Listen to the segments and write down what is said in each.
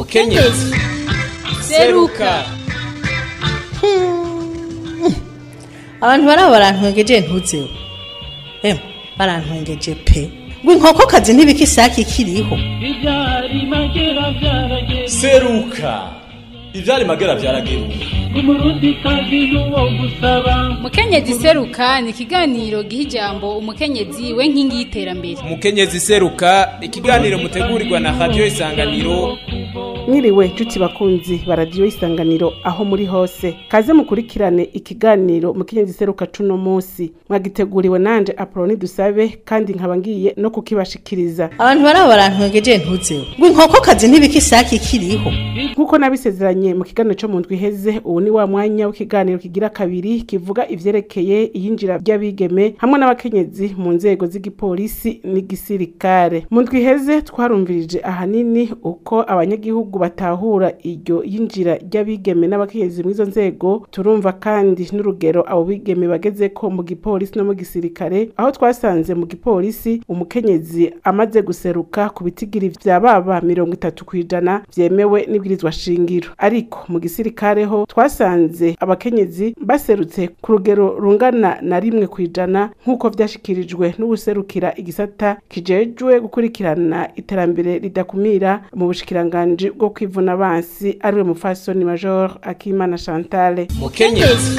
mukenyezi seruka abantu baraba barantwengeje ntuzeho emwe barantwengeje pe ngo inkokokazi ntibika isake ikiriho ibyari magera byarageze seruka ivyari magera vyarageruka umurundi kazi n'uwo gusaba mukenyezi seruka ni ikiganiro giha ijambo umukenyezi we nkingi y'iterambere mukenyezi seruka ikiganiro mutegurirwa na radio isanganiro mwiriwe nshuti bakunzi baradiyo isanganiro aho muri hose kaze mukurikirane ikiganiro mukenyezi seruka cuno munsi mwagiteguriwe nanje apoloni dusabe kandi nkaba ngiye no kukibashikiriza abantu baraba barantwengeje ntuzeho ngo inkokokazi ntibika isake ikiriho nk'uko nabisezeranye mu kiganiro cyo mu ndwi iheze ubu ni wa mwanya w'ikiganiro kigira kabiri kivuga ivyerekeye iyinjira ry'abigeme hamwe n'abakenyezi mu nzego z'igipolisi n'igisirikare mu ndwi iheze twarumvirije ahanini uko abanyagihugu batahura iryo yinjira ry'abigeme n'abakenyezi muri izo nzego turumva kandi n'urugero abo bigeme bagezeko mu gipolisi no mu gisirikare aho twasanze mu gipolisi umukenyezi amaze guseruka ku bitigiri vya baba mirongo itatu kw'ijana vyemewe n'ibwirizwa shingiro ariko mu gisirikare ho twasanze abakenyezi baserutse ku rugero rungana na rimwe kw'ijana nk'uko vyashikirijwe n'ubuserukira igisata kijejwe gukurikirana iterambere ridakumira mu bushikiranganji bwo kwivuna abansi ariwe mufasoni major akimana chantale mukenyezi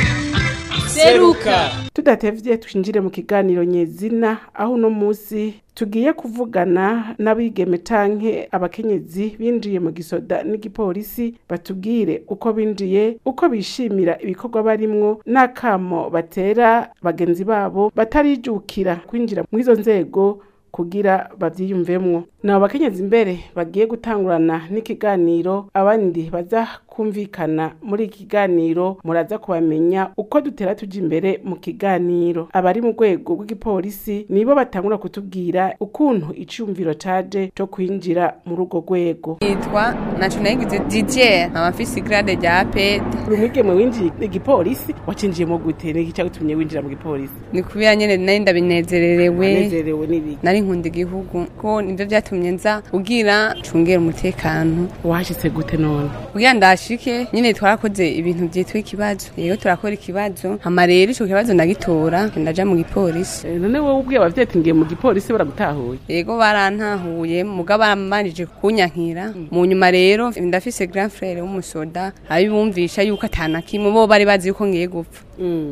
seruka tudatevye twinjire mu kiganiro nyezina aho uno musi tugiye kuvugana n'abigeme canke abakenyezi binjiye mu gisoda n'igipolisi batubwire uko binjiye uko bishimira ibikorwa barimwo n'akamo batera bagenzi babo batarijukira kwinjira muri izo nzego kugira bavyiyumvemwo nabo bakenyezi imbere bagiye gutangurana n'ikiganiro abandi baza kumvikana muri iki kiganiro muraza kubamenya uko dutera tuja imbere mu kiganiro abari mu rwego rw'igipolisi nibo batangura kutubwira ukuntu iciyumviro caje co kwinjira muri urwo rwego yitwa nacunayigize didier nkaba mfise igrade rya aped uri umwigeme winjiye igipolisi wacinjiyemo gute niki cagutumye winjira mu gipolisi ni kubera nyene nari ndabinezererewe anezerewe n'ibiki nari nkunda igihugu ko nivyo vyatumye nza kugira cungera umutekano washitse gute none kugira ndashike nyene twarakoze ibintu vyitwa ikibazo rero turakora ikibazo hama rero ico kibazo ndagitora ndaja mu gipolisi Eh, none wowe ubwiye abavyeyi ati ngiye mu gipolisi baragutahuye yego barantahuye muga baramanije kunyankira mu nyuma rero ndafise grand frere w'umusoda abibumvisha yuko atana kimwe bo bari bazi yuko ngiye gupfa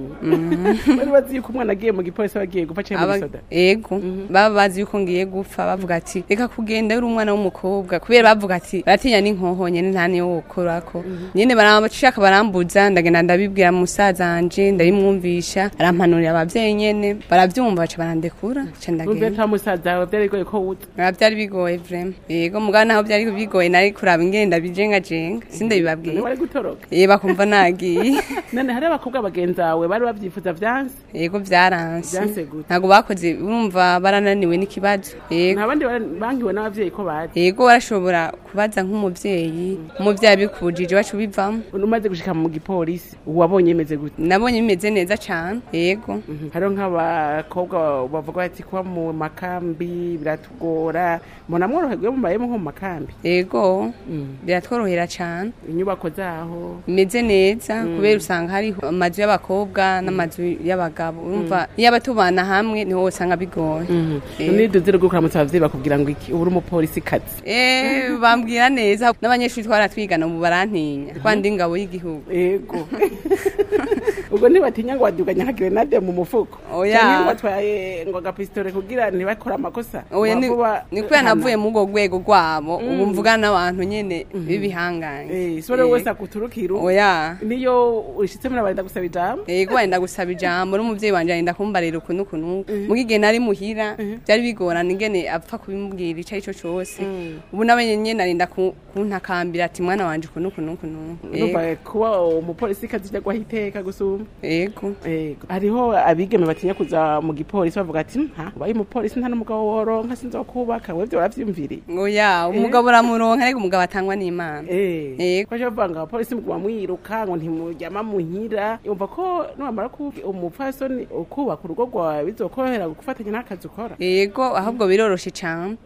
bari bazi yuko umwana agiye mu gipolisi bagiye gupfa canke mu Aba- gisoda ego baba bazi yuko ngiye gupfa bavuga ati reka kugenda uri umwana w'umukobwa kubera bavuga ati baratinya n'inkoho nyene nta niyo wokorako nyene barashaka barambuza ndagenda ndabibwira musaza wanje ndabimwumvisha arampanurira abavyeyi nyene baravyumva baca barandekura ca numve ndagenda nta musaza wawe vyari bigoye ko wuza biba byari bigoye vrema yego mugabo naho byari bigoye nari kuraba ingene ndabijengajenga none sindabibabwiye wari gutoroka ye bakumva nagiye none hari abakobwa bagenzi bawe bari bavyifuza vyanse yego vyaranse Vyanse gute? ntabwo bakoze urumva barananiwe n'ikibazo yego nta bandi bari- bangiwe n'abavyeyi ko bazi yego barashobora kubaza nk'umuvyeyi umuvyeyi abikubujije baca ubivamo umaze gushika mu gipolisi wabonye imeze gute nabonye bimeze neza cane yego hariho nk'abakobwa bavuga bati kuba mu makambi biratugora mbona mworoherwe mubayemo nko mu makambi yego biratworohera cane inyubako zaho bimeze neza kubera usanga hariho amazu y'abakobwa n'amazu y'abagabo urumva iyo abatubana hamwe niho usanga bigoye Yego. niduze rwo kuramutsa abavyeyi bakubwira ngo iki ubu uri umupolisi kazi Eh, bambwira neza n'abanyeshuri twaratwigana ubu barantinya twandi ingabo y'igihugu ego ubwo ntibatinya ngo waduganya nka grenade mu mufuko Oya. Canke ngo batwaye ngo agapistole kugira ntibakore amakosa oya ni Wavuba- ni kubera hana. navuye muri urwo rwego rwabo ubu mvugana n'abantu nyene b'ibihanganye Eh, sore Eh, wese akuturukira oya niyo ushitse muri abarinda gusaba ijambo yego wenda gusaba ijambo n'umuvyeyi wanje arenda kumbarira uku n'uku n'uku muga igihe nari muhira vyari bigorana ingene apfa kubimubwira ico ari co cose ubu nawe nyene arinda ku- kuntakambira ati mwana wanje uku n'uku n'uku n'uku Yego. numva kuba umupolisi kazi ijya iteka gusumba yego Ego. hariho abigeme batinya kuza mu gipolisi bavuga ati nta ubaye umupolisi nta n'umugabo woronka sinzokubaka webyo baravyumviriye oya umugabo uramuronka ariko umugabo atangwa n'imana Eh, Ego. kwaje bavuga ngo abapolisi muguma mwiruka ngo ntimuryama muhira yumva ko numara kuba umupfasoni ukubaka urugo rwawe bizokorohera gufatanya n'akazi ukora yego ahubwo biroroshe cane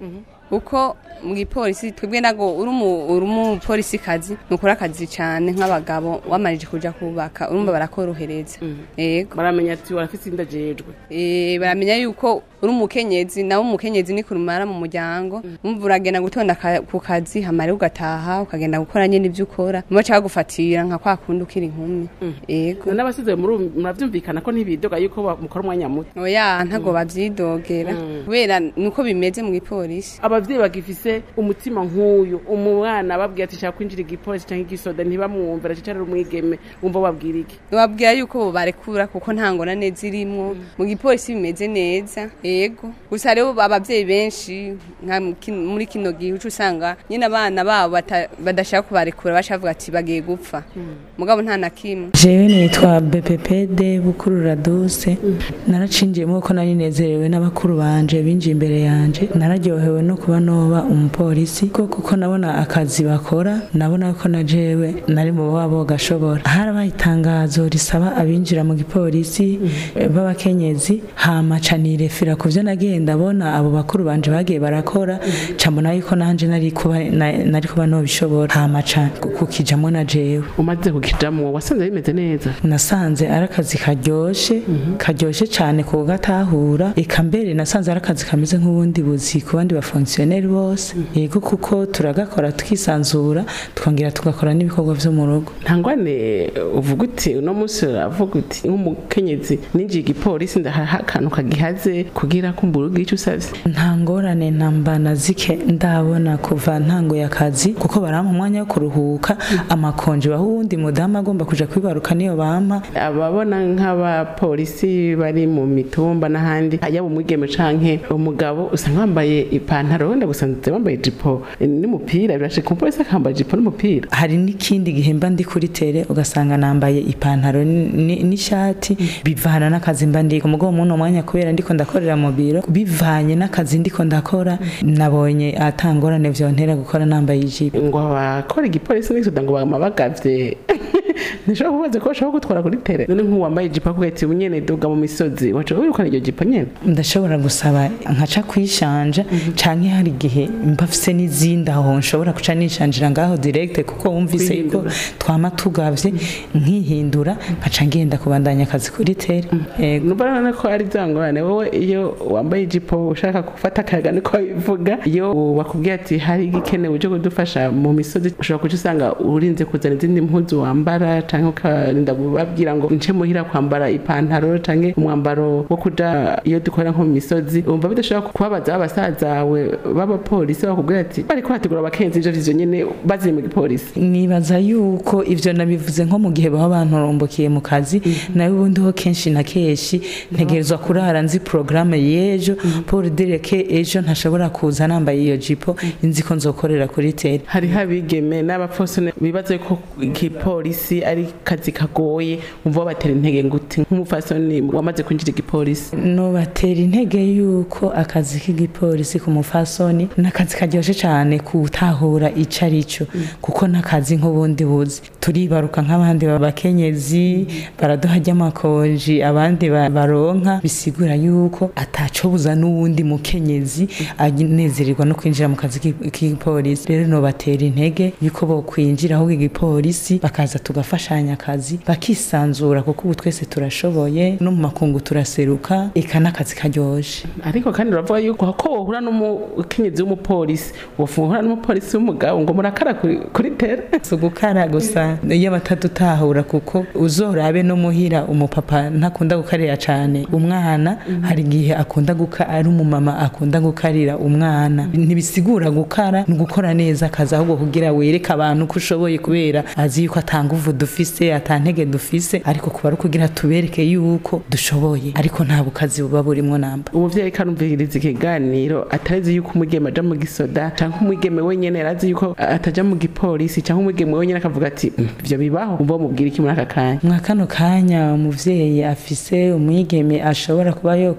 uko mu gipolisi twebwe nago uri umu- uri umupolisi kazi nukora akazi cyane nk'abagabo wamarije kuja kubaka urumva barakorohereza yego baramenya ati warafise inda jejwe Eh, baramenya yuko uri umukenyezi nawe umukenyezi ni kurumara mu muryango umva uragenda gutonda ka- ku kazi hamara ugataha ukagenda gukora nyine ibyo ukora muba cyangwa gufatira nka kwa kundi ukiri inkumi yego none abasize muri muravyumvikana ko ntibidoga yuko ba- mukora umwanya muto oya ntago bavyidogera kubera nuko bimeze mu gipolisi abavyeyi bagifise umutima nk'uyu umwana babwiye ati shaka kwinjira igipolisi canke igisoda ntibamwumvira cicara ari umwigeme wumva babwira iki babwira yuko bo barekura kuko nta ngorane zirimwo mu gipolisi bimeze neza yego gusa rero abavyeyi benshi nka mu kin- muri kino gihe uca usanga nyine abana babo bata- badashaka kubarekura bashavuga ati bagiye gupfa mugabo nta na kimwe jewe nitwa bppd bukuru raduse naracinjiyemo ko nari nezerewe n'abakuru banje binjiye imbere yanje nararyohewe no kuba noba umupolisi ko kuko nabona akazi bakora nabona ko na jewe nari mu babo gashobora harabaye itangazo risaba abinjira mu gipolisi eh, b'abakenyezi hama ca nirefira ku vyo nagiye ndabona abo bakuru banje bagiye barakora ca mbona yuko nanje nari kuba na- nari kuba nobishobora hama ca kukijamwo na jewe umaze kukijamwo wasanze bimeze neza nasanze ari akazi karyoshe karyoshe cyane ku gatahura eka mbere nasanze ari akazi kameze nk'ubundi buzi ku bandi bafonkisiyoneri bose yego kuko turagakora tukisanzura twongera tugakora n'ibikorwa vyo mu rugo ntangwane uvuga uti uno munsi uravuga uti nk'umukenyezi ninjiye igipolisi ndahaha akantu kagihaze kugira ko mbura ugira ico usavye nta ngorane namba na zike ndabona kuva ntango y'akazi kuko barampa umwanya wo kuruhuka amakonje baho uwundi mudamu agomba kuja kwibaruka niyo bampa ababona nk'abapolisi bari mu mitumba n'ahandi yaba umwigeme canke umugabo usanga bambaye ipantaro wenda gusanze bambaye ijipo n'umupira birashika umupolisi akambaye ijipo n'umupira hari n'ikindi gihe mba ndi kuri tere ugasanga nambaye ipantaro ni- n'ishati bivana n'akazi mba ndiko mugabo muno mwanya kubera ndiko ndakorera mu biro bivanye n'akazi ndiko ndakora nabonye atangorane vyontera gukora nambaye ijipo ngo abakora igipolisi n'isoda ngo bama bagavye ntishobora kubaza ko bashobora gutwara kuri tere none nk'uwambaye ijipo akubwira ati nyene duga mu misozi waca wirukana iryo jipo nyene ndashobora gusaba nkaca kwishanja canke hari igihe mba mfise n'izindi aho nshobora kuca nishanjira ngaho direct kuko wumvise yuko Kwihindura. twama tugavye nkihindura nkaca ngenda kubandanya akazi kuri tere Yego. numva none ko ari za ngorane wowe iyo wambaye ijipo ushaka gufata akayaga niko bivuga iyo bakubwiye ati hari igikenewe cyo kudufasha mu misozi ushobora kuca usanga urinze kuzana izindi mpuzu wambara canke ukarinda babwira ngo nce muhira kwambara ipantaro canke umwambaro wo kuja iyo dukorera nko mu misozi umva bidashobora kubabaza abasazawe b'abapolisi bakubwira ati bariko bategura abakenzi ivyo vyo nyene baziri mu gipolisi nibaza yuko ivyo nabivuze nko mu gihe baba bantorombokiye mu kazi nawe ubundi ho kenshi na kenshi ntegerezwa kurara nzi porogaramu y'ejo paul dereke ejo ntashobora kuza nambaye iyo jipo nzi ko nzokorera kuri tere hariho abigeme n'abapfosone bibaza ko igipolisi ari kazi kagoye umva babatera intege nguti nk'umupfasoni wamaze kwinjira igipolisi nobatera intege yuko akazi k'igipolisi ku mufasoni ni akazi karyoshye cyane kutahura ico ari cyo kuko n'akazi nk'ubundi buzi turibaruka nk'abandi babakenyezi baraduha ry'amakonji abandi ba- baronka bisigura yuko atacobuza n'uwundi mukenyezi anezererwa no kwinjira mu kazi k'i- k'igipolisi rero nobatera intege yuko bokwinjira ahubwo igipolisi bakaza tugafashanya akazi bakisanzura kuko ubu twese turashoboye no mu makungu turaseruka eka n'akazi karyoshe ariko kandi uravuga yuko ko wohura n'umukenyezi w'umupolisi wohura n'umupolisi w'umugabo ngo murakara kuri, kuri tere si ugukara gusa iyo batadutahura kuko uzorabe no muhira umupapa ntakunda gukarira cyane umwana hari igihe akunda guka ari umumama akunda gukarira umwana ntibisigura gukara ni ugukora neza akazi ahubwo kugira wereke abantu ko ushoboye kubera azi yuko atanga uvu dufise atantege dufise ariko kuba ari ukugira tubereke yuko dushoboye ariko nta bukazi buba burimo namba umuvyeyi karumviriza ikiganiro atarazi yuko umugeme aja mu gisoda canke umwigeme wenyene yarazi yuko ataja mu gipolisi canke umwigeme wenyene akavuga ati "Mm, ivyo bibaho umva mubwira iki muri aka kanya mwa kano kanya umuvyeyi afise umwigeme ashobora kuba yo kwinjira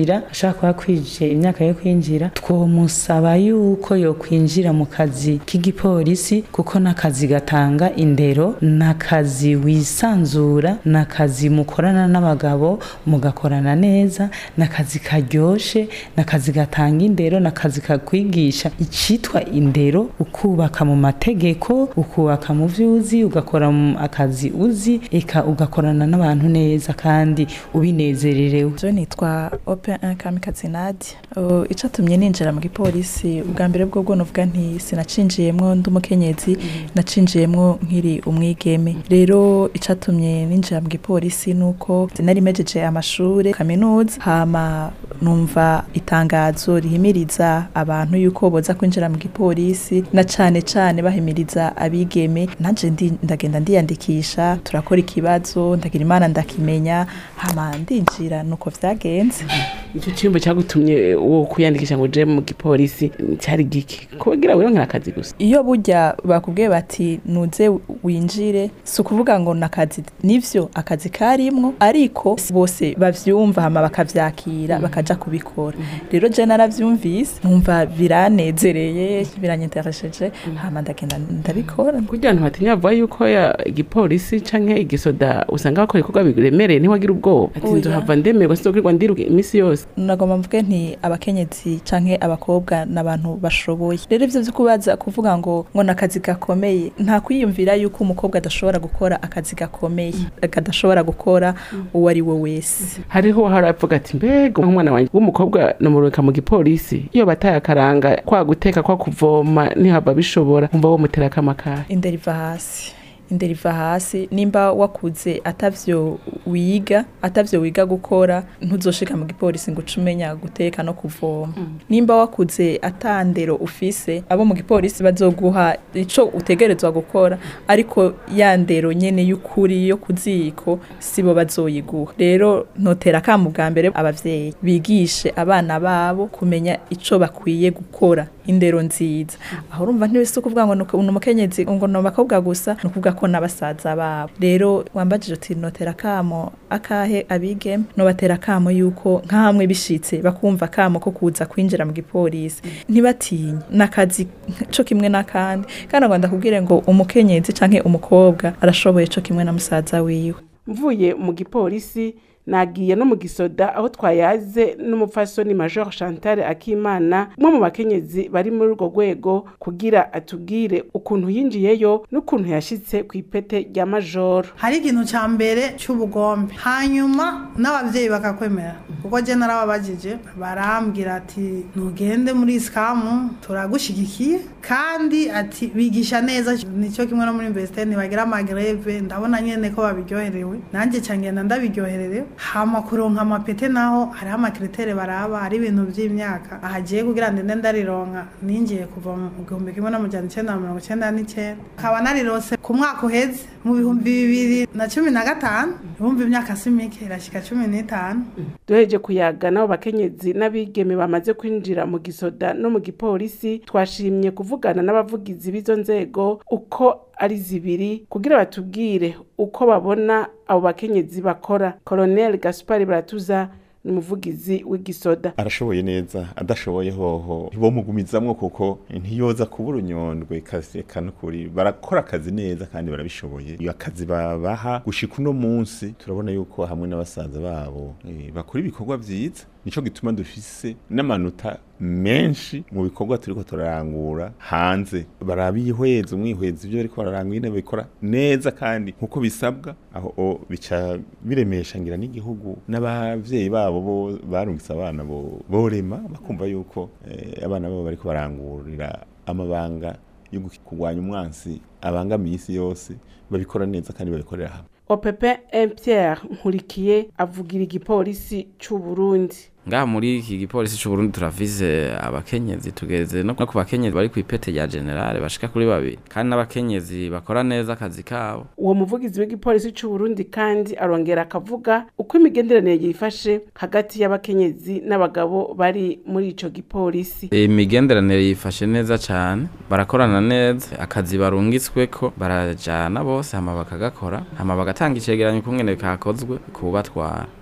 kwinjira ashaka kuba kwije imyaka yo kwinjira twomusaba yuko yo kwinjira mu kazi k'igipolisi kuko n'akazi gatanga indero n'akazi wisanzura n'akazi mukorana n'abagabo mugakorana neza n'akazi karyoshe n'akazi gatanga indero n'akazi kakwigisha icitwa indero ukubaka mu mategeko ukubaka mu vyuzi ugakora mu akazi uzi eka ugakorana n'abantu neza kandi ubinezererewe je nitwa open kamikazi nadia uh, icatumye ninjira mu gipolisi ubwa mbere bwo bwo novuga nti sinacinjiyemwo ndi umukenyezi nacinjiyemwo nkiri umwigeme rero icatumye ninjira mu gipolisi nuko nari mejeje amashure kaminuza hama numva itangazo rihimiriza abantu yuko boza kwinjira mu gipolisi na cane cane bahimiriza abigeme nanje ndi ndagenda ndiyandikisha turakora ikibazo ndagira imana ndakimenya hama ndinjira nuko vyagenze icyo cyumba cyagutumye wo kwiyandikisha ngo uje mu gipolisi cyari giki kubagira wironkera akazi gusa iyo burya bakubwiye bati nuze winjire si ukuvuga ngo nakazi nivyo akazi karimwo ariko si bose bavyumva hama bakavyakira bakaja kubikora rero je naravyumvise numva biranezereye biranyeteresheje hama ndagenda ndabikora kugira ngo batinya bavuga yuko ya igipolisi canke igisoda usanga bakora ibikorwa biremereye ntiwagira ubwoba ati Oya. nzohava ndemerwa sinzokwirirwa ndiruka iminsi yose nagomba mvuge nti abakenyezi canke abakobwa n'abantu bashoboye rero ivyo vyo kubaza kuvuga ngo ngo nakazi gakomeye nta kwiyumvira yuko umukobwa adashobora gukora akazi gakomeye kadashobora gukora uwo ari we wese hariho haravuga ati mbega umwana wanjye w'umukobwa namureka mu gipolisi iyo bataye akaranga kwa guteka kwa kuvoma ntihava bishobora umva wo mutera akamakara indera iva hasi indera iva hasi nimba wakuze atavyo wiga atavyo wiga gukora ntuzoshika mu gipolisi ngo uce umenya guteka no kuvoma nimba wakuze atandero ufise abo mu gipolisi bazoguha ico utegerezwa gukora ariko ya ndero nyene y'ukuri yo kuziko sibo bazoyiguha rero ntotera akamu bwa mbere abavyeyi bigishe abana babo kumenya ico bakwiye gukora indero nziza aho urumva ntibise ukuvuga ngo ni umukenyezi ngo ni abakobwa gusa ni ukuvuga ko n'abasaza babo rero wambajije uti notera akamo akahe abigeme nobatera akamo yuko nk'amwe bishitse bakumva akamo ko kuza kwinjira mu gipolisi ntibatinye n'akazi co kimwe n'akandi kandi ngo ndakubwire ngo umukenyezi canke umukobwa arashoboye co kimwe na musaza wiwe mvuye mu gipolisi nagiye no mu gisoda aho twayaze n'umupfasoni major chantal akimana umwe mu bakenyezi bari muri urwo rwego kugira atubwire ukuntu yinjiyeyo n'ukuntu yashitse ku ipete rya major hari ikintu cya mbere cy'ubugombe hanyuma n'ababyeyi bakakwemera kuko jye narababajije barambwira ati ntugende muri isikamu turagushyigikiye kandi ati bigisha neza nicyo kimwe no muri invesiteri ntibagira amagreve ndabona nyine ko babiryoherewe nanjye cyangenda ndabiryohererewe hama kuronka amapete naho hariho amakiritere baraba hari ibintu by'imyaka ahagiye kugira ngo ndende ndarironka ninjiye kuva mu gihumbi kimwe n'amajana icyenda na mirongo icyenda n'icyenda nkaba narirose ku mwaka uheze mu bihumbi bibiri na cumi na gatanu ibihumbi imyaka si mike irashyika cumi n'itanu duheje kuyaga n'abo bakenyezi n'abigeme bamaze kwinjira mu gisoda no mu gipolisi twashimye kuvugana n'abavugizi b'izo nzego uko ari zibiri kugira batubwire uko babona abo bakenyezi bakora colonel gaspari baratuza ni umuvugizi w'igisoda arashoboye neza adashoboye hoho ntibomugumizamwo kuko ntiyoza kuba urunyondwe kaseka n'ukuri barakora akazi neza kandi barabishoboye iyo akazi babaha gushika uno munsi turabona yuko hamwe n'abasaza babo eh, bakora ibikorwa vyiza nico gituma dufise n'amanota menshi mu bikorwa turiko turarangura hanze barabihweza umwihweza ivyo bariko bararangura nyene babikora neza kandi nkuko bisabwa aho o bica biremesha ngira n'igihugu n'abavyeyi babo bo barungitse abana bo borema bakumva yuko eh, abana babo bariko barangurira amabanga yo kurwanya umwansi abangamiye isi yose babikora neza kandi babikorera hamwe opepe Pierre nkurikiye avugira igipolisi c'u Burundi ngaha muri iki gipolisi c'u Burundi turafise abakenyezi tugeze no ku bakenyezi bari ku ipete rya generale bashika kuri babiri kandi n'abakenyezi bakora neza akazi kabo uwo muvugizi w'igipolisi c'u Burundi kandi arongera akavuga uko imigenderanire yifashe hagati y'abakenyezi n'abagabo bari muri ico gipolisi imigenderanire yifashe neza cane barakorana neza akazi barungitsweko barajana bose hama bakagakora hama bagatanga icegeranyo kungene kakozwe kubatwara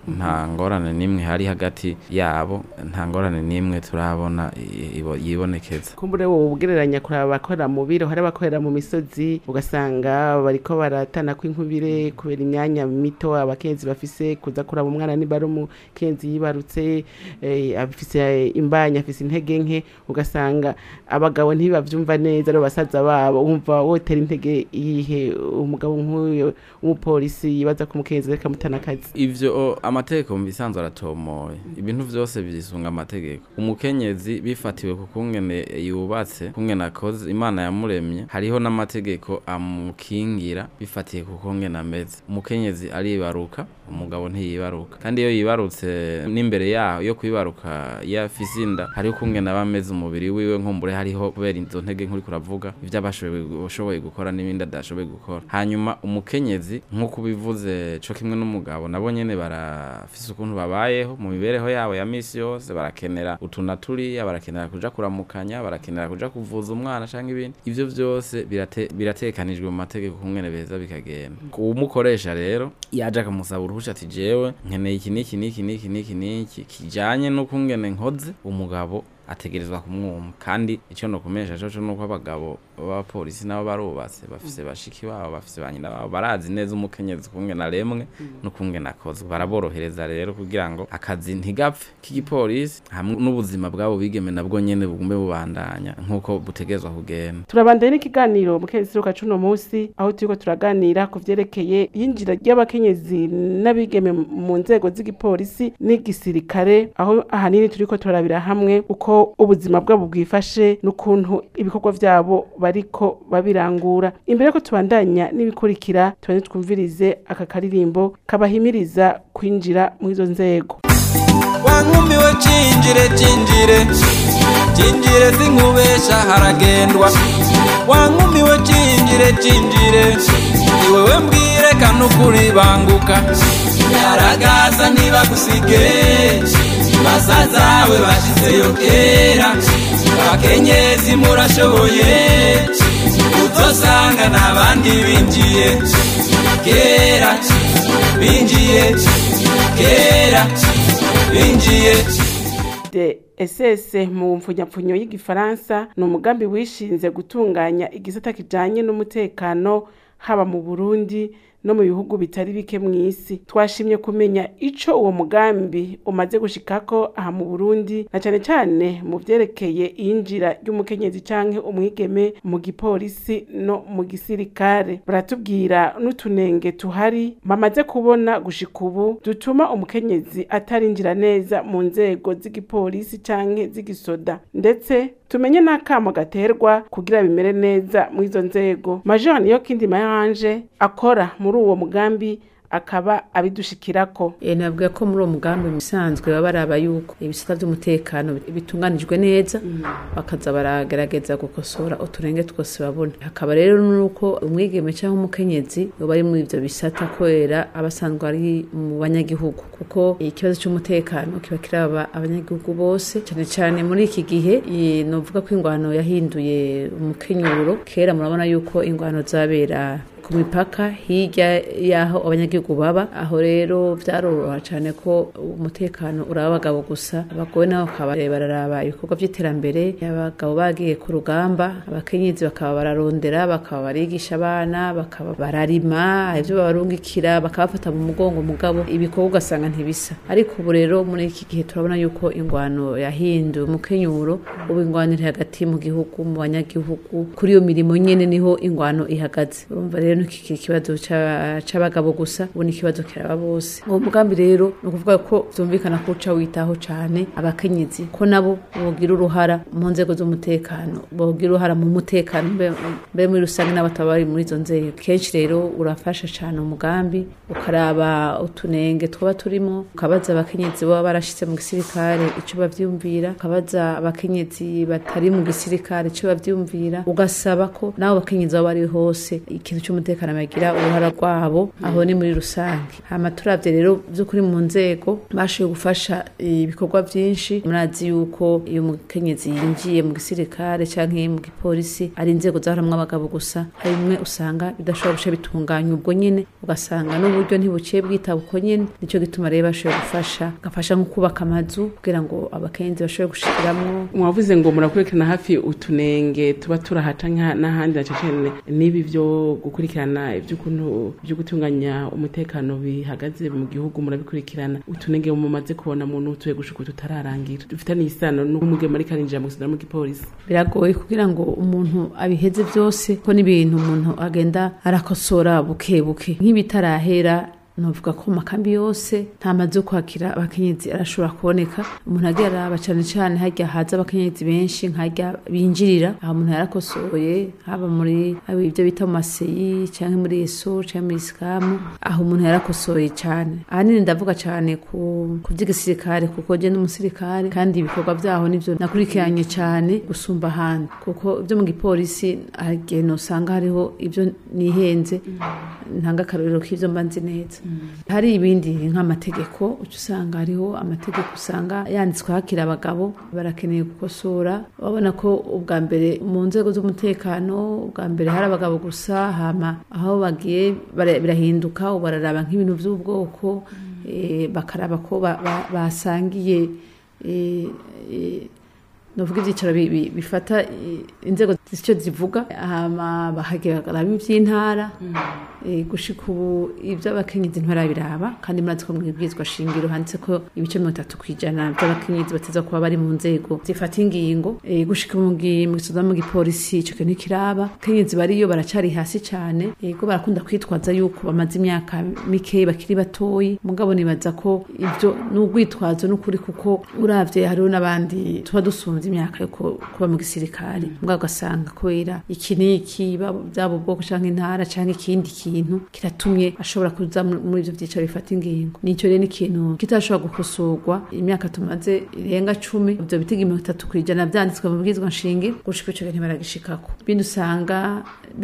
nta ngorane n'imwe hari hagati yabo nta ngorane n'imwe turabona i- ibo- yibonekeza kumbure wowe ugereranya kuraba abakorera mu biro hari abakorera mu misozi ugasanga bariko baratana kw'inkubire kubera imyanya mito abakenzi bafise kuza kuraba umwana niba ari umukenzi yibarutse eh, afise imbanya afise intege nke ugasanga abagabo ntibavyumva neza ari basaza babo wumva wotera intege iyihe umugabo nk'uyo w'umupolisi yibaza ko umukenzi reka mutana akazi ivyo o, amategeko mu bisanzwe aratomoye ibintu vyose vyisunga amategeko umukenyezi bifatiwe ku kungene yubatse kungene akoze imana yamuremye hariho n'amategeko amukingira bifatiye ku kungene ameze umukenyezi aribaruka umugabo ntiyibaruka kandi iyo yibarutse n'imbere yaho yo kwibaruka iyo afise inda hariho kungene aba ameze umubiri wiwe nkumbure hariho kubera izo ntege nk'uri kuravuga ivyo aba ashoboye- ashoboye gukora n'ibindi adashoboye gukora hanyuma umukenyezi nk'uko ubivuze co kimwe n'umugabo nabo nyene barafise ukuntu babayeho mu mibereho yabo ya misi yose barakenera utuna turiya barakenera kuja kuramukanya barakenera kuja kuvuza umwana canke ibindi ivyo vyose birate, biratekanijwe mu mategeko kungene beza bikagenda umukoresha rero yaje akamusaba uruhusha ati jewe nkeneye iki n'iki n'iki n'iki n'iki n'iki kijanye n'ukungene nkoze umugabo ategerezwa kumwumva kandi icyo nokumesha cyo nuko abagabo b'abapolisi nabo barubatse bafise bashiki babo bafise ba nyina babo barazi neza umukenyezi kungena remwe n'ukungena akozwe baraborohereza rero kugira ngo akazi ntigapfe k'igipolisi hamwe n'ubuzima bwabo bigeme nabwo nyene bugume bubandanya nk'uko butegerezwa kugenda turabandanye n'ikiganiro mu kezi ruka cuno munsi aho turiko turaganira ku vyerekeye yinjira ry'abakenyezi n'abigeme mu nzego z'igipolisi n'igisirikare aho ahanini turiko turarabira hamwe uko ubuzima bwabo bwifashe n'ukuntu ibikorwa vyabo bariko babirangura imbere ko tubandanya n'ibikurikira tubane twumvirize aka karirimbo kabahimiriza kwinjira mu izo nzego wankumiwe cinjire cinjire cinjire sinkubesha haragendwa wankumiwe cinjire cinjire ni wewe mbwire kanukuri banguka yaragaza ntibagusige basazawe bashizeyo kera abakenyezi murashoboye uzosanga n'abandi binjiye kera binjiye kera binjiye de SS mu mfunyapfunyo y'igifaransa ni umugambi wishinze gutunganya igisata kijanye n'umutekano haba mu Burundi no mu bihugu bitari bike mu isi twashimye kumenya ico uwo mugambi umaze gushikako aha mu Burundi na cane cane mu vyerekeye iyinjira ry'umukenyezi canke umwigeme mu gipolisi no mu gisirikare baratubwira n'utunenge tuhari bamaze kubona gushika ubu dutuma umukenyezi atarinjira neza mu nzego z'igipolisi canke z'igisoda ndetse tumenye n'akamo gaterwa kugira bimere neza mu izo nzego major niyo kindi mayanje akora muri uwo mugambi akaba abidushikirako E, navuga ko muri uwo mugambi musanzwe baba baraba yuko ibisata by'umutekano bitunganijwe neza bakaza baragerageza gukosora uturenge twose babona hakaba rero nuko umwigeme cyangwa umukenyezi yoba ari muri ivyo bisata kubera aba asanzwe ari mu banyagihugu kuko ikibazo cy'umutekano kiba kiraba abanyagihugu bose cyane cyane muri iki gihe e, novuga ko ingwano yahinduye umukenyuro kera murabona yuko ingwano zabera ku mipaka hirya y'aho abanyagihugu baba aho rero byaroroha cyane ko umutekano uraba abagabo gusa abagore nabo bakaba bararaba ibikorwa by'iterambere abagabo bagiye ku rugamba abakenyezi bakaba bararondera bakaba barigisha abana bakaba bararima ibyo babarungikira bakabafata mu mugongo mugabo ibikorwa ugasanga ntibisa ariko ubu rero muri iki gihe turabona yuko ingwano yahinduye umukenyuro ubu ingwano iri hagati mu gihugu mu banyagihugu kuri iyo mirimo nyene niho ingwano ihagaze urumva rero ntikikiri ikibazo ca- c'abagabo gusa ubu ni ikibazo kiraba bose uwo mugambi rero ni ukuvuga ko vyumvikana ko uca witaho cane abakenyezi ko nabo bogira uruhara mu nzego z'umutekano bogira uruhara mu mutekano mbe- mbere muri rusange n'abataba bari muri izo nzego kenshi rero urafasha cane umugambi ukaraba utunenge twaba turimo ukabaza abakenyezi baba barashitse mu gisirikare ico bavyumvira ukabaza abakenyezi batari mu gisirikare ico bavyumvira ugasaba ko nabo bakenyezi baba bari hose ikintu z'umutekano bagira uruhara rwabo aho ni muri rusange hama turavye rero vy'ukuri mu nzego bashoboye gufasha ibikorwa vyinshi murazi yuko iyo umukenyezi yinjiye mu gisirikare canke mu gipolisi ari inzego zahoramwo abagabo gusa hari bimwe usanga bidashobora guca bitunganya ubwo nyene ugasanga n'uburyo ntibuciye bwitaba uko nyene nico gituma rero bashoboye gufasha gafasha nko kubaka amazu kugira ngo abakenyezi bashobore gushikiramwo mwavuze ngo murakurikirana hafi utunenge tuba turahaca nka- n'ahandi na cecene n'ibi byo gukurikirana iby'ukuntu byo gutunganya umutekano bihagaze mu gihugu murabikurikirana utunenge mumaze kubona mu nutuye gushuka tutararangira dufitaniye isano n'umugemo muri karinjira mu gisirikare mu gipolisi biragoye kugira ngo umuntu abiheze byose ko n'ibintu umuntu agenda arakosora buke buke nk'ibitarahera novuga ko mu makambi yose nta mazu yo kwakira abakenyezi arashobora kuboneka umuntu agiye araba cane cane harya haza abakenyezi benshi nkarya binjirira aho umuntu yarakosoye haba muri haba ibyo bita mu maseyi canke muri eso canke muri isikamu aho umuntu yarakosoye cane ahanini ndavuga cane ku ku vy'igisirikare kuko je n'umusirikare kandi ibikorwa vyaho nivyo nakurikiranye cane gusumba ahandi kuko ibyo mu gipolisi hari igihe nosanga hariho ibyo nihenze ntanga akarorero k'ivyo mba nzi neza hari ibindi nk'amategeko uca usanga hariho amategeko usanga yanditswe hakiri abagabo barakeneye gukosora babona ko ubwa mbere mu nzego z'umutekano ubwa mbere hari abagabo gusa hama aho bagiye bara- birahinduka ubu bararaba nk'ibintu by'ubwoko eh, bakaraba ko ba- ba- basangiye eh, eh, novuga ibyicaro bi- bi- bifata eh, inzego z'icyo zivuga hama bakagaraba iby'intara eh, gushika ubu iby'abakenyezi ntibarabiraba kandi murazi ko mu ibwirizwa shingiro handitse ko ibice mirongo itatu ku ijana by'abakenyezi bateza kuba bari mu nzego zifata ingingo eh, gushika mu gi- mu gisoza mu gipolisi ico kintu ntikiraba abakenyezi bariyo baracari hasi cane yego barakunda kwitwaza yuko bamaze imyaka mike bakiri batoyi mugabo nibaza ko ivyo n'urwitwazo n'ukuri kuko uravye hariho n'abandi tuba dusunze imyaka yo ku- kuba mu gisirikare mugabo ugasanga kubera iki n'iki baba- byaba ubwoko canke intara canke ikindi kintu kiratumye ashobora kuza mu- muri ivyo vyicaro bifata ingingo nico rero ni ikintu kitashobora gukosorwa imyaka tumaze irenga cumi ivyo bitega mirongo itatu kw'ijana vyanditswe mu bwizwa nshingiro gushika ico gihe ntibaragishikako ibindi usanga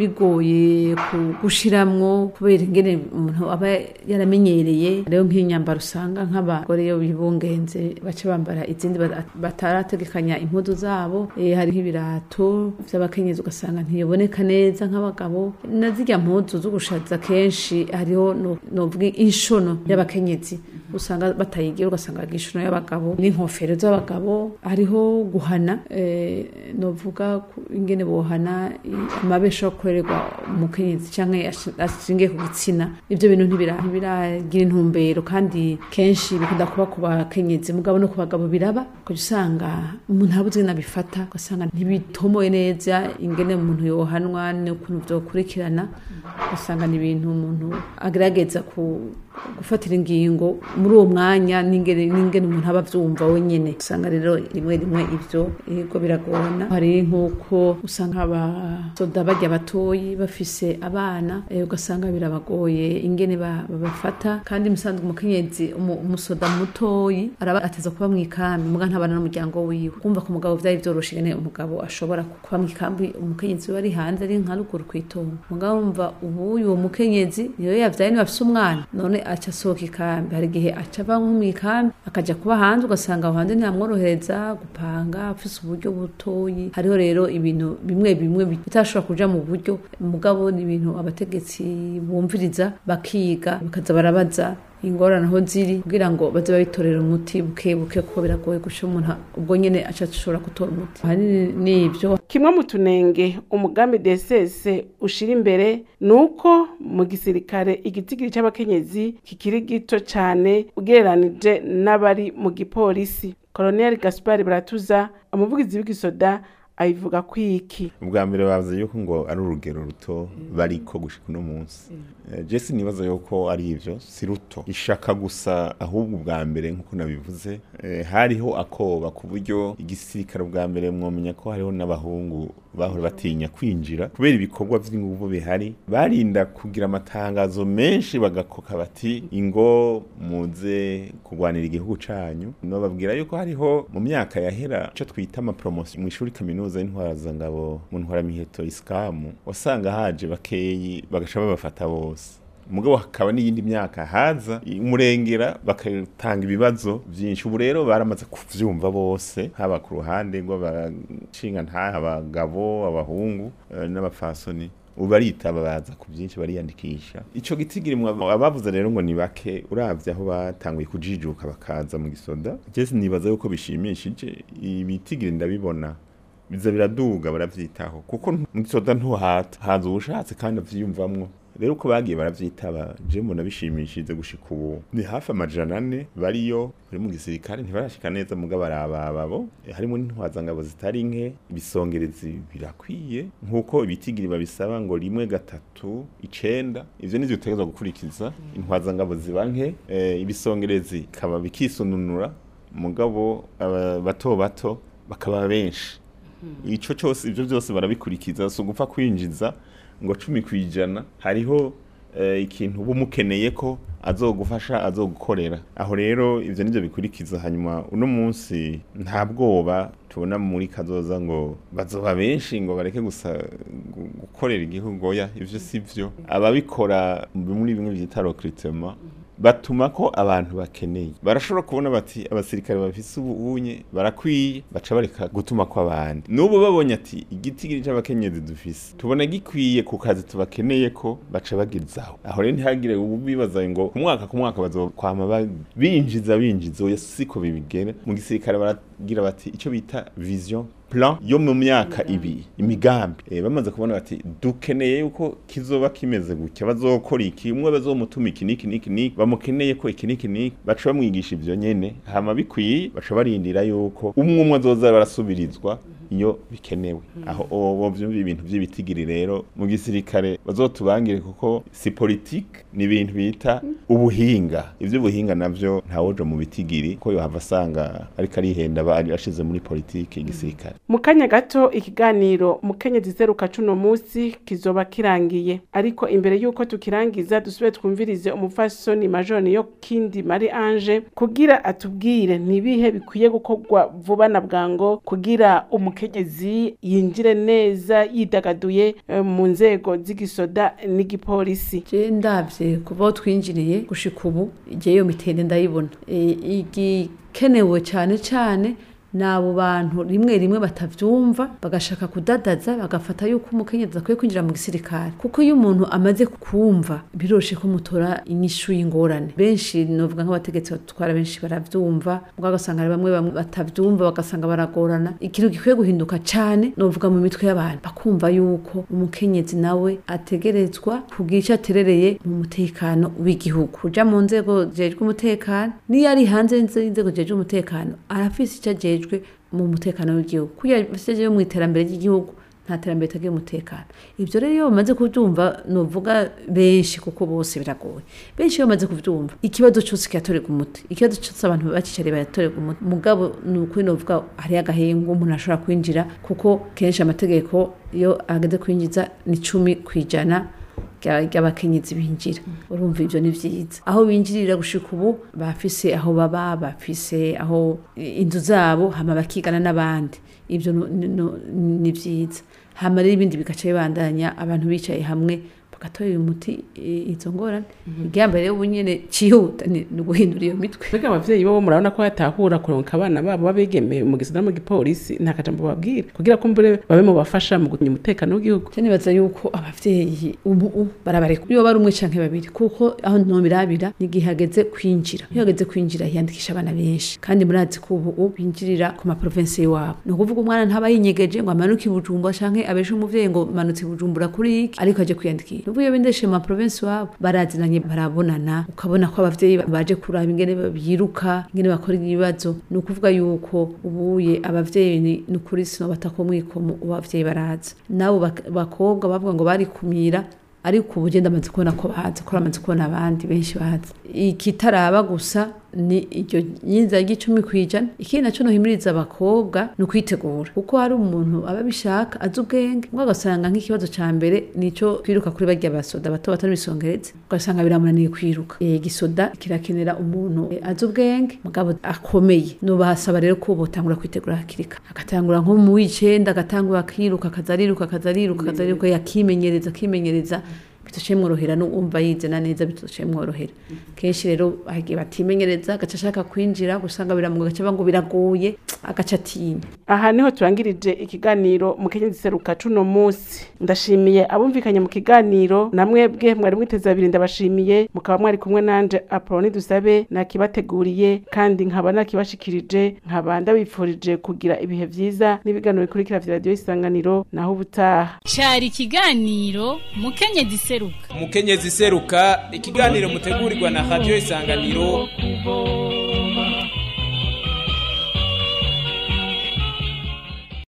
bigoye ku- gushiramwo kubera ingene umuntu aba yaramenyereye rero nk'inyambaro usanga nk'abagore iyo bibungenze baca bambara izindi ba- batarategekanya impuzu zabo eh, hari nk'ibirato vy'abakenyezi ugasanga ntiboneka neza nk'abagabo na zirya mpuzu zo gushaza kenshi hariho no- novuga inshono y'abakenyezi usanga batayigira ugasanga bagira inshono y'abagabo n'inkofero z'abagabo hariho guhana eh, novuga ku- ingene bohana i- amabesha yo gukorerwa umukenyezi canke ashi- ashingiye ku gitsina ivyo bintu ntibira- ntibiragira intumbero kandi kenshi bikunda kuba ku bakenyezi mugabo no ku bagabo biraba ukaja usanga umuntu abuze ingene abifata ugasanga ntibitomoye neza ingene umuntu yohanwa n'ukuntu vyokurikirana ugasanga ni ibintu umuntu agerageza ku gufatira ingingo muri uwo mwanya n'ingene n'ingene umuntu aba avyumva wenyene usanga rero rimwe rimwe ivyo yego biragorana hari nk'uko usanga abasoda barya batoyi bafise abana eh, ugasanga birabagoye ingene ba- babafata kandi musanzwe umukenyezi umu- umusoda mutoyi araba ateza kuba mw'ikambi muga ntabana n'umuryango wiwe kumva ku mugabo vyari vyoroshe ingene umugabo ashobora kuba mw'ikambi umukenyezi we ari hanze ari nka ruguru kw'itongo mugabo wumva ubu uwo mukenyezi niyo yavyaye niba afise umwana none aca asohoka ikambi hari igihe aca ava nko mw'ikambi akaja kuba hanze ugasanga aho hanze ntiyamworohereza gupanga afise uburyo butoyi hariho rero ibintu bimwe bimwe bitashobora kuja mu buryo mugabo ni ibintu abategetsi bumviriza bakiga bakaza barabaza ingorane aho ziri kugira ngo baze babitorera umuti buke buke kuko biragoye guca umuntu ubwo nyene aca ashobora gutora umuti ahanini ni ivyo kimwe mu tunenge umugambi DSS ushira imbere ni uko mu gisirikare igitigiri c'abakenyezi kikiri gito cane ugereranije n'abari mu gipolisi Colonel Gaspard Baratuza umuvugizi w'igisoda abivuga kwiki ubwa mbere bavuze yuko ngo ari urugero ruto bariko gushika uno munsi Eh, je sinibaza yuko ari ivyo si ruto ishaka gusa ahubwo ubwa mbere nk'uko nabivuze eh, hariho akoba ku buryo igisirikare ubwa mbere mwomenya ko hariho n'abahungu bahora batinya kwinjira kubera ibikorwa vy'inguvu bihari barinda kugira amatangazo menshi bagakoka bati ingo muze kurwanira igihugu canyu nobabwira yuko hariho mu myaka yahera ico twita amapromotion mu ishuri kaminuza y'intwarazangabo mu ntwaramiheto iskamu wasanga haje bakeyi bagaca babafata bose mugabo hakaba n'iyindi myaka haza umurengera bagatanga ibibazo byinshi ubu rero baramaze kuvyumva bose haba ku ruhande rw'abashinga ntaha abagabo abahungu eh, n'abafasoni ubu baritaba baza ku byinshi bariyandikisha ico gitigiri mwa- abavuze rero ngo ni bake uravye aho batanguye kujijuka bakaza mu gisoda jese nibaza yuko bishimishije ibitigiri ndabibona biza biraduga baravyitaho kuko mu gisoda ntuhata haza ubushatse kandi avyiyumvamwo rero uko bagiye baravyitaba je mbona bishimishije gushika ubu ni hafi amajana ane bariyo bari mu gisirikare ntibarashika neza mugabo arabababo harimo n'intwazangabo zitari nke ibisongerezi birakwiye nk'uko ibitigiri babisaba ngo rimwe gatatu icenda ivyo nivyo utegerezwa gukurikiza intwazangabo ziba nke eh, ibisongerezi bikaba bikisununura mugabo aba- bato bato bakaba benshi ico cyose ivyo byose barabikurikiza si ugupfa kwinjiza ngo cumi ku ijana hariho eh, ikintu uba umukeneye ko azogufasha azogukorera aho rero ivyo nivyo bikurikiza hanyuma uno munsi nta bwoba tubona muri kazoza ngo bazoba benshi ngo bareke gusa gu- gukorera igihugu oya ivyo si vyo ababikora muri bimwe vyita recrutement batuma ko abantu bakeneye barashobora kubona bati abasirikare bafise ubunye barakwiye baca bareka gutuma ko abandi n'ubu babonye ati igitigiri c'abakenyezi dufise tubona gikwiye ku kazi tubakeneye ko baca bagizaho aho rero ntihagire ubu bibaza ngo ku mwaka ku mwaka bazokwama ba- binjiza binjiza oya siko bibigera mu gisirikare baragira bati ico bita vision plan yo mu myaka ibiri imigambi eh, bamaze kubona bati dukeneye yuko kizoba kimeze gutya bazokora iki umwe bazomutuma iki niki niki niki bamukeneye ko iki niki niki baca bamwigisha ivyo nyene hama bikwiye baca barindira yuko umwe umwe azoza barasubirizwa iyo bikenewe aho bo vyumva ibintu vy'ibitigiri rero mu gisirikare bazotubangire kuko si politique ni ibintu bita ubuhinga ivy'ubuhinga navyo ntawoja mu bitigiri ko yohava asanga ariko arihenda aba ari- ashize muri politike igisirikare mu kanya gato ikiganiro mukenyezi zeruka cuno munsi kizoba kirangiye ariko imbere y'uko tukirangiza dusubire twumvirize umupfasoni majoni yo kindi mari ange kugira atubwire nibihe bikwiye gukorwa vuba na bwango kugira umukenyezi yinjire neza yidagaduye eh, mu nzego z'igisoda n'igipolisi je ndavye kuba twinjiriye gushika ubu igihe iyo mitende ndayibona E, igikenewe cyane cyane ni abo bantu rimwe rimwe batavyumva bagashaka kudadaza bagafata yuko umukenyezi akwiye kwinjira mu gisirikare kuko iyo umuntu amaze kumva biroshe ko mutora inyishu y'ingorane benshi novuga nk'abategetsi batwara benshi baravyumva ubwo ugasanga hari bamwe bamwe batavyumva bagasanga baragorana ikintu gikwiye guhinduka cane novuga mu mitwe y'abantu bakumva yuko umukenyezi nawe ategerezwa kugira icyo aterereye mu mutekano w'igihugu kuja mu nzego zijejwe umutekano niyo ari hanze y'inzego zijejwe umutekano arafise icyo ajejwe mu mutekano w'igihugu kugira afise mu iterambere ry'igihugu nta terambere ritagira umutekano ibyo rero iyo bamaze kubyumva nuvuga benshi kuko bose biragoye benshi iyo bamaze kubyumva ikibazo cyose kiratorerwa umuti ikibazo cyose abantu bakicariye baratorerwa umuti mugabo ni ukuri nuvuga hariyo agahengo umuntu ashobora kwinjira kuko kenshi amategeko iyo ageze kwinjiza ni cumi ku ijana rya- ry'abakenyezi binjira urumva ibyo ni byiza aho binjirira gushika ubu bafise aho baba bafise aho inzu zabo hama bakigana n'abandi ibyo nu- nu- nu- ni byiza hama rero ibindi bigaca bibandanya abantu bicaye hamwe bagatorera umuti i- izo ngorane igihambere rero ubu nyene cihuta ni ni uguhindura iyo mitwe mbega abavyeyi bo murabona ko batahura kuronka abana babo babigeme mu gisata mu gipolisi nta kajambo babwira kugira ko mbere babe mu bafasha mu gunya umutekano w'igihugu je nibaza yuko abavyeyi ubu ubu barabareka iyo bari umwe canke babiri kuko aho nobirabira n'igihe hageze kwinjira iyo hageze kwinjira hiyandikisha abana benshi kandi murazi ko ubu ubu binjirira ku maprovensi iwabo ni ukuvuga umwana ntaba yinyegeje ngo amanuke i bujumbura canke abeshe umuvyeyi ngo manutse i bujumbura kuri iki ariko aje kwiyandikisha nubu iyo bindeshe mu maprovensi iwabo barazinanye barabonana ukabona ko abavyeyi baje kuraba ingene biruka ingene bakora ibibazo ni ukuvuga yuko ubuye abavyeyi ni ni ukuri sinobata ko mwikomo ubu abavyeyi baraza nabo bak- bakobwa bavuga ngo barikumira ariko ubu ugenda amaze kubona ko baza ko amaze kubona abandi benshi baza ikitaraba gusa ni iryo nyinza ry'icumi kwijana ikindi naco nohimiriza abakobwa ni ukwitegura kuko hari umuntu aba abishaka azi ubwenge ngo agasanga nk'ikibazo ca mbere nico kwiruka kuri barya basoda bato bato n'ibisongereza ugasanga biramunaniye kwiruka Eh, igisoda kirakenera umuntu eh, azi ubwenge mugabo akomeye nubahasaba rero ko botangura kwitegura hakiri kare agatangura nko mu w'icenda agatangura akiruka akaza ariruka akaza ariruka akaza ariruka yakimenyereza akimenyereza bitoce mworohera n'uwumva yizena neza bitoce mworohera kenshi rero hagiye batimenyereza agaca ashaka kwinjira gusanga biramuga gaca ngo biragoye agaca atinya aha niho turangirije ikiganiro mu kenyezi seruka cuno munsi ndashimiye abumvikanye mu kiganiro namwe bwe mwari mwiteze abiri ndabashimiye mukaba mwari kumwe nanje apoloni dusabe nakibateguriye kandi nkaba nakibashikirije nkaba ndabifurije kugira ibihe vyiza n'ibiganiro bikurikira vya radiyo isanganiro naho ubutaha cari ikiganiro mukenyezi seruka umukenyezi seruka ikiganiro mutegurirwa na radio isanganiro kubo